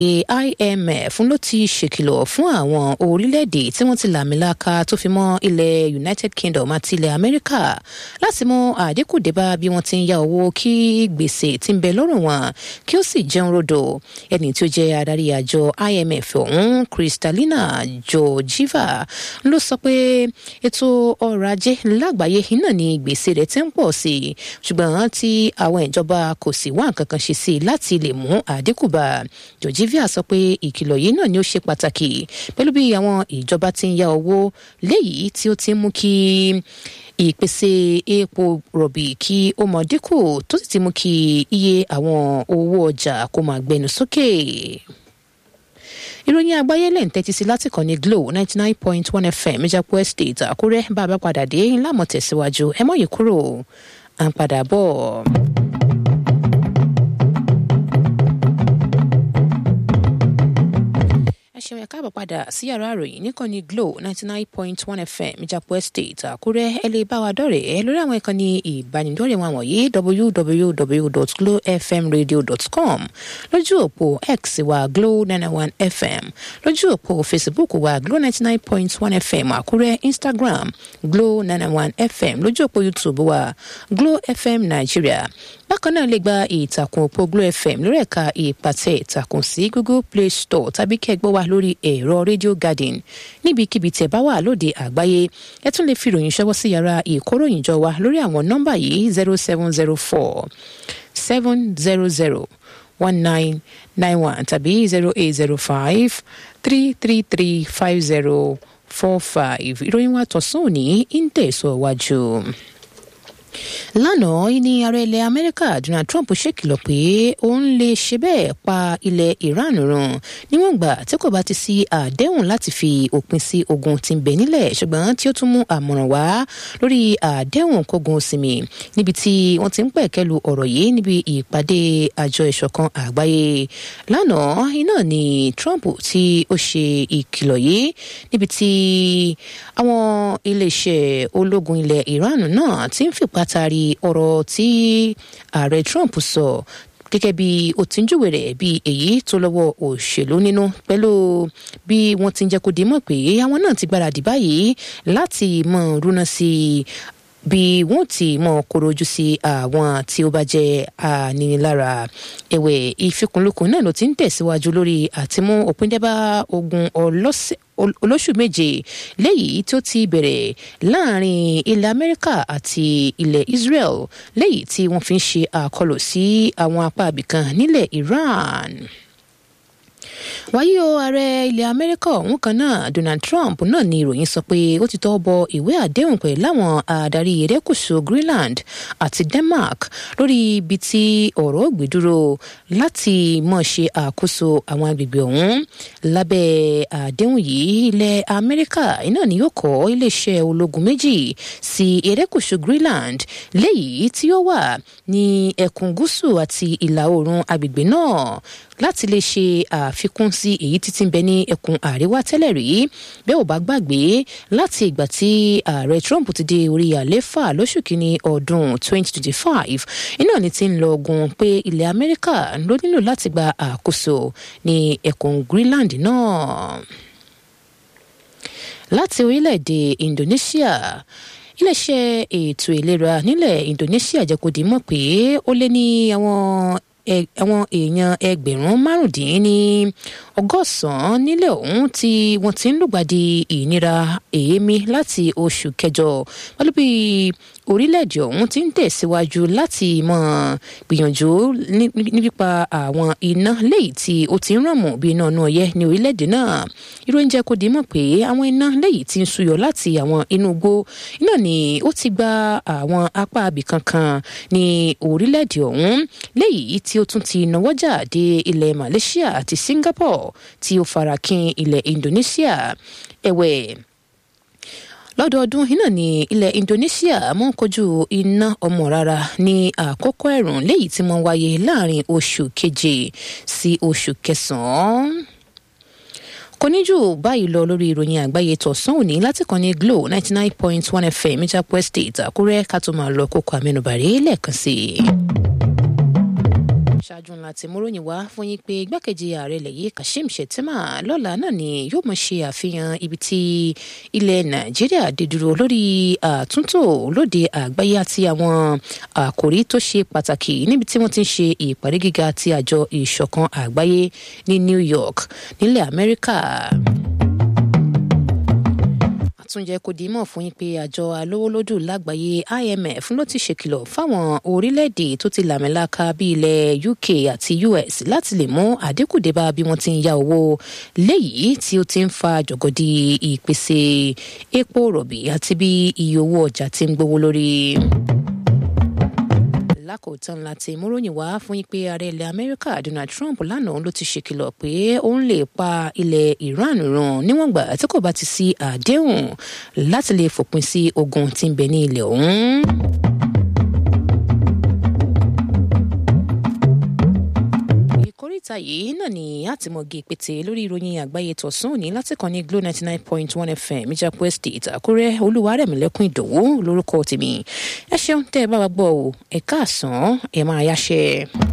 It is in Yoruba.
imf ló ti ṣèkìlọ̀ fún àwọn orílẹ̀-èdè tí wọ́n ti làmìlaka tó fi mọ́ ilẹ̀ united kingdom àti ilẹ̀ amẹ́ríkà láti mú àdínkù débá bí wọ́n ti ń ya owó kí gbèsè tí ń bẹ lọ́rùn wọn kí ó sì jẹun rodò ẹni tí ó jẹ́ adarí àjọ imf ọ̀hún kristalina georgieva ló sọ pé ètò ọrọ̀ ajé lágbàáyé iná ni gbèsè rẹ̀ ti ń pọ̀ sí i ṣùgbọ́n tí àwọn ìjọba kò sì wá nǹkan kan ṣe sí i láti lè mú àdínkù bá georgieva sọ pé ìkìlọ̀ yìí náà ni ó ṣe pàtàkì pẹ̀lú bí àwọn ìjọba ti ń ya owó léyìí tí ó ti ń mú kí ìpèsè epo rọ̀bì kí ó mọ dínkù tó sì ti mú kí iye àwọn owó ọjà kó máa gbẹnu sókè. ìròyìn àgbáyé lẹ́yìn tẹ́tí sí láti kàn ní glo ninety nine point one fm ìjàpọ̀ estate àkúrẹ́ bá a bá padà dé ńlá mọ̀ tẹ̀síwájú ẹ mọ̀ yìí kúrò à ń padà bọ̀. ṣeun ẹ̀ka àbọ̀ padà sí yàrá àròyìn nìkànnì glo ninety nine point one fm ìjàpọ̀ estate àkúrẹ́ ẹ lè bá wa dọ̀rẹ́ lórí àwọn ìkànnì ìbánidọ́rẹ̀ wọn wọ̀nyí www.glowfmradio.com lójú òpó x wa glo nine one fm lójú òpó facebook wa glo ninety nine point one fm àkúrẹ́ instagram glo nine one fm lójú òpó youtube wa glo fm nigeria bákan náà lè gba ìtàkùn òpó glo fm lórí ẹ̀ka ìpàtẹ ìtàkùn sí google play store tàbí kẹgbọ́ wa lórí ẹ̀rọ radio garden níbikíbi tẹ̀ bá wà lóde àgbáyé ẹ tún lè fi ìròyìn ṣọwọ́ sí yàrá ìkóròyìnjọ wa lórí àwọn nọ́mbà yìí zero seven zero four seven zero zero one nine nine one tàbí zero eight zero five three three three five zero four five ìròyìn wa tọ̀sán òní ń tẹ̀síwájú lánàá ní ààrẹ ilẹ̀ amẹ́ríkà donald trump ṣèkìlọ̀ pé òun lè ṣe bẹ́ẹ̀ pa ilẹ̀ iran run níwọ̀n gbà tí kò bá ti sí àdéhùn láti fi òpin sí ogun tí ń bẹ nílẹ̀ ṣùgbọ́n tí ó tún mú àmọ̀ràn wá lórí àdéhùn kógun sinmi níbi tí wọ́n ti ń pẹ̀kẹ́lu ọ̀rọ̀ yìí níbi ìpàdé àjọ ìṣọ̀kan àgbáyé lánàá iná ni trump tí ó ṣe ìkìlọ̀ yìí níbi tí àwọn iléeṣẹ́ ológun ilẹ̀ iran náà ti ń fipá látàrí ọ̀rọ̀ tí ààrẹ trump sọ gẹ́gẹ́ bí ó ti ń júwe rẹ̀ bí èyí tó lọ́wọ́ òṣèlú nínú pẹ̀lú bí wọ́n ti ń jẹ́ kó di mọ̀ pé àwọn náà ti gbáradì báyìí láti mọ̀ rúná sí bí wọn ti mọ korojú sí àwọn tí ó bá jẹ ànínilára ẹwẹ ìfikùnlukùn náà ló ti ń tẹsíwájú lórí àtimú òpindẹ́bá ogun ọlọ́sẹ̀ olóṣù méje léyìí tó ti bẹ̀rẹ̀ láàrin ilẹ̀ amẹ́ríkà àti ilẹ̀ israel léyìí tí wọ́n fi ń ṣe àkọlù sí àwọn apá ibìkan nílẹ̀ iran wáyé o ààrẹ ilẹ̀ amẹ́ríkà ọ̀hún kan náà donald trump náà ni ìròyìn sọ pé ó ti tọ́ bọ ìwé àdéhùn pẹ̀ láwọn adarí erékùṣù greenland àti denmark lórí ibi tí ọ̀rọ̀ gbé dúró láti mọ̀ ṣe àkóso àwọn agbègbè ọ̀hún lábẹ́ àdéhùn yìí ilẹ̀ amẹ́ríkà iná ni yóò kọ́ iléeṣẹ́ ológun méjì sí erékùṣù greenland léyìí tí ó wà ní ẹkùn gúúsù àti ìlà oòrùn agbègbè náà láti lè ṣe àfikún sí èyí títí ń bẹ ní ẹkùn àríwá tẹ́lẹ̀ rí bẹ́ẹ̀ ò bá gbàgbé láti ìgbà tí ààrẹ trump ti dé orí àléfà lóṣù kínní ọdún 2025 iná ni ti ń lọ ogun pé ilẹ̀ amẹ́ríkà ló nílò láti gba àkóso ní ẹkùn greenland náà láti orílẹ̀-èdè indonesia iléeṣẹ́ ètò ìlera nílẹ̀ indonesia jẹ́ kó di mọ̀ pé ó lé ní àwọn àwọn èèyàn ẹgbẹ̀rún márùndínní ọgọ́sàn-án nílẹ̀ ọ̀hún tí wọ́n ti ń lùgbàdì ìnira èémí láti oṣù kẹjọ pẹ̀lú bí orílẹ̀-èdè ọ̀hún ti ń tẹ̀síwájú láti mọ̀ gbìyànjú nípa àwọn iná léyìí tí ó ti ń ràn mọ́ bí iná náà yẹ ní orílẹ̀-èdè náà ìròyìn jẹ́ kó di mọ̀ pé àwọn iná léyìí ti ń ṣúyọ láti àwọn inú igbó iná ni ó ti gba àwọn apá abì kankan ní orílẹ̀-èdè ọ̀hún léyìí tí ó tún ti náwọ́jà dé ilẹ̀ malaysia àti singapore tí ó farakin ilẹ̀ indonesia ẹ̀wẹ̀ lọ́dọọdún iná ní ilẹ̀ indonesia mọ́ ń kojú iná ọmọ rárá ní àkókò ẹ̀rùn léyìí tí wọ́n wáyé láàrin oṣù keje sí oṣù kẹsàn-án kò ní jù báyìí lọ lórí ìròyìn àgbáyé tọ̀sán òní láti kàn ní glo ninety nine point one fm ìjàpọ̀ estate àkúrẹ́ ká tó máa lọ kókó àmẹnubàrí lẹ́ẹ̀kan sí i ṣáájú ńlá tí múròyìn wá fún yín pé igbákejì ààrẹ ilẹ̀ yìí kashim shettima lọ́la náà ni yóò mọ̀ ṣe àfihàn ibi tí ilẹ̀ nàìjíríà dé dúró lórí àtúntò lóde àgbáyé àti àwọn àkòrí tó ṣe pàtàkì níbi tí wọ́n ti ń ṣe ìpàdé gíga ti àjọ ìṣọ̀kan àgbáyé ní new york nílẹ̀ amẹ́ríkà àtúnjẹ kò dì í mọ̀ fún yín pé àjọ alówólódù lágbàáyé imf ló ti ṣèkìlọ̀ fáwọn orílẹ̀-èdè tó ti làmìlaka bí ilẹ̀ uk àti us láti lè mú àdínkù dé bá bí wọ́n ti ń ya owó léyìí tí ó ti ń fa jọ̀gọ̀dì ìpèsè epo rọ̀bì àti bí iye owó ọjà ti ń gbówó lórí lákòótán láti múròyìn wá fún yín pé ààrẹ ilẹ̀ amẹ́ríkà donald trump lánàá ló ti ṣèkìlọ̀ pé òun lè pa ilẹ̀ iran run níwọ̀n gbà tí kò bá ti sí àdéhùn láti lè fòpin sí ogun tí ń bẹ ní ilẹ̀ ọ̀hún. ìkórìtà yìí náà ni àtìmọ̀gì pété lórí ìròyìn àgbáyé tọ̀sán òní láti kàn ní glo ninety nine point one fm ìjàpọ̀ estate àkúrẹ́ olúwarẹ̀mílẹ́kùn ìdòwú lórúkọ tèmi ẹ ṣeun tẹ́ ẹ bá wa gbọ́ ọ ẹ̀ka àsán ẹ̀ máa yáṣẹ́.